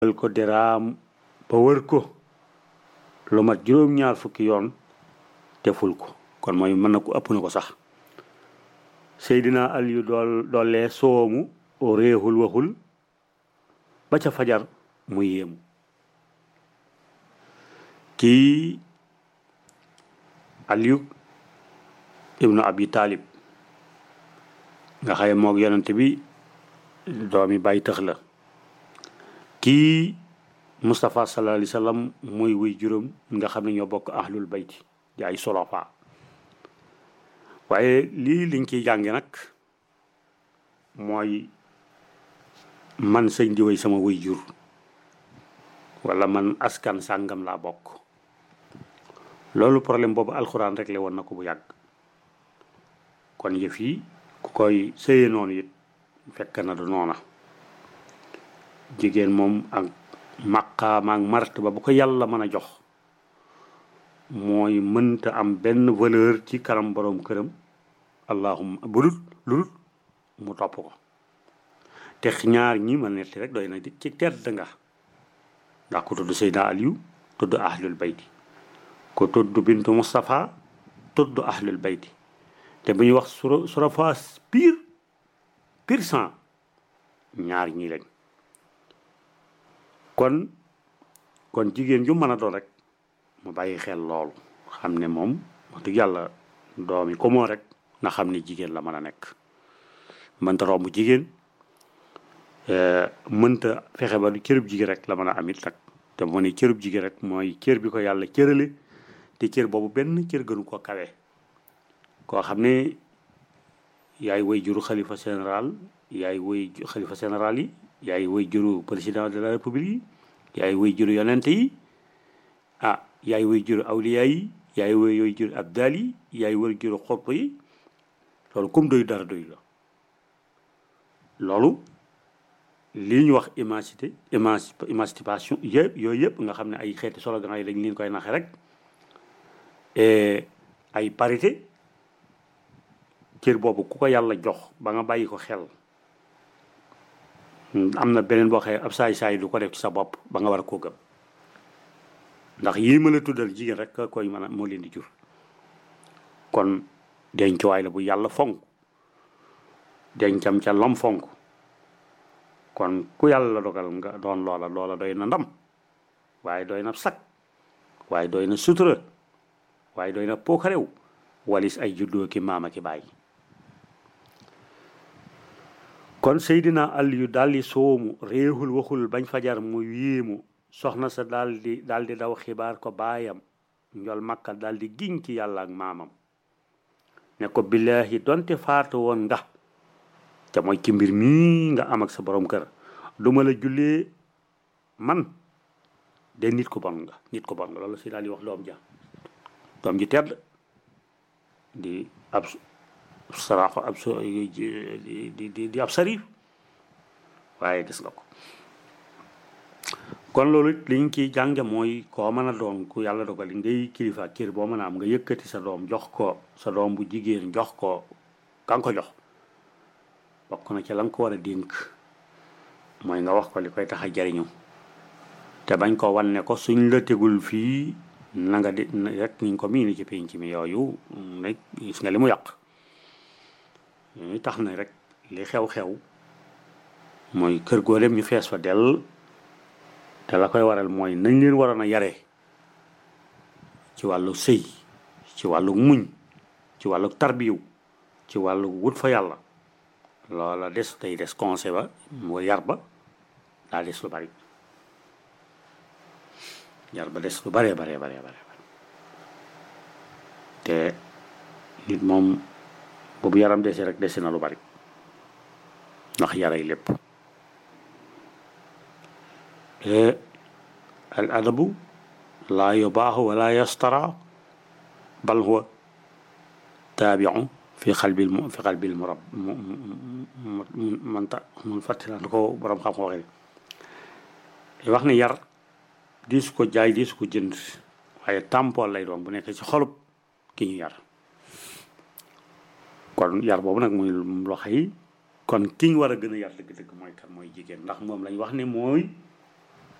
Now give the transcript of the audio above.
al ko deraam ba wër ko lu mat juróom-ñaar fukki yoon deful ko kon mooy mën na ko ëpp na ko sax Seydina Aliyu dool doolee soomu réexul waxul ba ca fajar mu yéemu kii Aliyu ibnu Abi Taalib nga xaye moog yonent bi doomi bàyyi tëx la kii Moustapha sallallahu alayhi wa sallam muy wuy juróom nga xam ne ñoo bokk ahlul bayti di ay solofa waaye lii liñ ciy jànge nag mooy man sëñ di way sama wuy jur wala man askan sàngam laa bokk loolu problème boobu alxuraan rek le woon na ko bu yàgg kon yëf yi ku koy sëye noonu it fekk na du noona jigéen moom ak maqaama ak martaba bu ko yàlla mën a jox mooy mënta am benn valeur ci kanam boroom këram allahumma bu dul lu dul mu topp ko te ñaar ñi ma netti rek doy na di ci tedd nga ndax ku tudd Seydina Aliyu tudd ahlul bayti ku tudd bintu Moustapha tudd ahlul bayti te bu ñuy wax sura surafa pire pire sang ñaar ñi lañ kon kon jigéen ju mën a doon rek mu bàyyi xel loolu xam ne moom wax dëgg yàlla doomi ko moo rek na xam ne jigéen la mën a nekk mënta romb jigéen mënta fexe ba cërub jigéen rek la mën a amit nag te moo ne cërub jigéen rek mooy cër bi ko yàlla cërale te cër boobu benn cër gënu ko kawe koo xam ne yaay way juru xalifa général yaay way xalifa général yi yaay way juru président de la république yi yaay way juru yonente yi ah yaay way juru awliya yi yaay way way juru abdal yi yaay way juru xopp yi loolu comme doy dara doy la loolu lii ñu wax émancité émancipation yëpp yooyu yëpp nga xam ne ay xeeti slogan yi dañ leen koy naxe rek ay parité cër boobu ku ko yàlla jox ba nga bàyyi ko xel am na beneen boo xëy ab saay saay du ko def ci sa bopp ba nga war a koo gëm ndax yii ma la tuddal jigéen rek koy mën a moo leen di jur kon dencuwaay la bu yàlla fonk dencam ca lam fonk kon ku yàlla dogal nga doon loola loola doy na ndam waaye doy na sag waaye doy na sutura waaye doy na pookarew walis ay juddoo ki maama ki bàyyi kon Seydina Aliyu daldi soomu réexul waxul bañ fajar mu yéemu soxna sa daldi daldi daw xibaar ko baayam njol makka daldi giñ ci yàlla ak maamam ne ko billaahi donte faatu woon nga te mooy ci mbir mii nga am ak sa borom kër duma la jullee man de nit ko bon nga nit ko bon nga loolu si daal di wax doom ja doom ji tedd di ab saraaxo ab di di di ab sarif waaye gis nga ko kon loolu it liñ ciy jànge mooy koo mën a doon ku yàlla dogal ngay kilifa kër boo mën a am nga yëkkati sa doom jox ko sa doom bu jigéen jox ko ka nga ko jox bokk na ci la nga ko war a dénk mooy nga wax ko li koy tax a jariñu te bañ ko wan ne ko suñ la tegul fii na nga di rek niñ ko miini ci penc mi yooyu rek gis nga li mu yàq yooyu tax na rek li xew-xew mooy kër goo dem ñu fees fa dell te la koy waral mooy nañ leen waroon a yare ci wàllu sëy ci wàllu muñ ci wàllu tarbiyu ci wàllu wut fa yàlla loola des day des conseil ba mu yar ba daa des lu bari yar ba des lu baree baree baree bare te nit moom boobu yaram dese rek dese na lu bari ndax yaray lépp al adabu laa yubaaxu wala yastara bal huwa taabiu fi xalbil mu fi xalbil mu rab mu mu man ta mun fàttali ko borom xam-xam waxee wax ne yar di su ko jaay di su ko jënd waaye tàmpool lay doon bu nekk ci xolub ki ñu yar kon yar boobu nag muy loxo yi kon ki ñu war a gën a yar dëgg-dëgg mooy kan mooy jigéen ndax moom lañ wax ne mooy